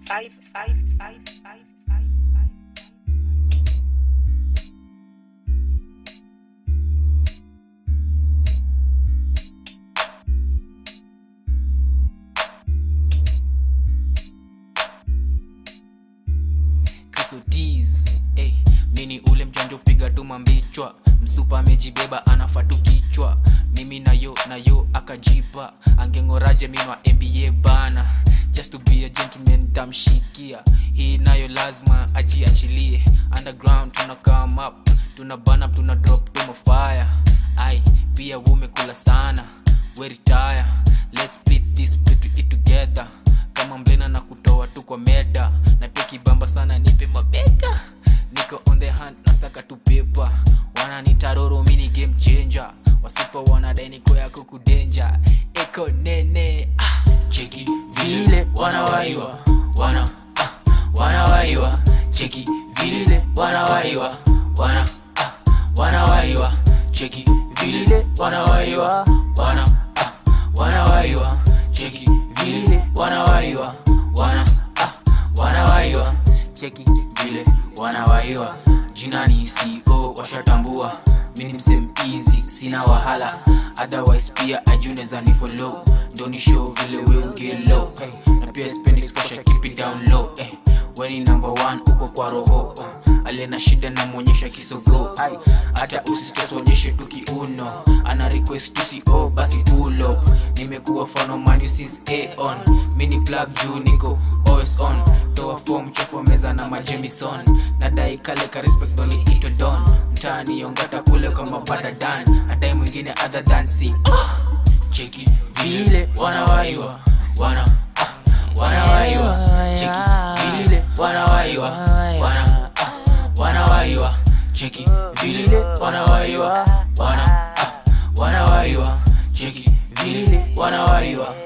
five, five, five, five, five, five. Krisotis hey, mini ule mjanjo piga tu mambichwa msupa amejibeba anafaa tu kichwa mimi nayo nayo akajipa angengoraje minwa mba bana just to be a gentleman tamshikia hii nayo lazima ajiachilie underground tuna come up tuna burn up tuna drop tuma fire ai pia wumekula sana we retire let's split this split it together kama mblena na kutoa tu kwa meda na pia kibamba sana nipe mabeka niko on the hunt nasaka tu pepa wananitaroro mini game changer wasipo wanadai niko yako kudenja eko nene ah. cheki vile wanawaiwa wana ah. wanawaiwa cheki vile wanawaiwa wana ah. wanawaiwa cheki vile wanawaiwa wana ah. wanawaiwa cheki vile wanawaiwa wana ah. wanawaiwa cheki vile wanawaiwa jina ni co washatambua mini msem easy sina wahala otherwise pia ajuneza ni follow ndo ni show vile we ugelo hey. na pia spendi special keep it down low hey. weni number one uko kwa roho uh. aliye na shida namwonyesha kisogo Ay, hata usistres onyeshe tu kiuno ana request tusio basi pulo nimekuwa fano manu since aon mini plug juu niko always on toa form chafua meza na majemison nadai kale ka respect ndo ni ito don mtaani yongata kule kwa mabada dan nadai mwingine other than si cheki vile wanawaiwa wana ah, wanawaiwa cheki vile wanawaiwa wana ah, wanawaiwa cheki vile wanawaiwa wana ah, wanawaiwa cheki vile wanawaiwa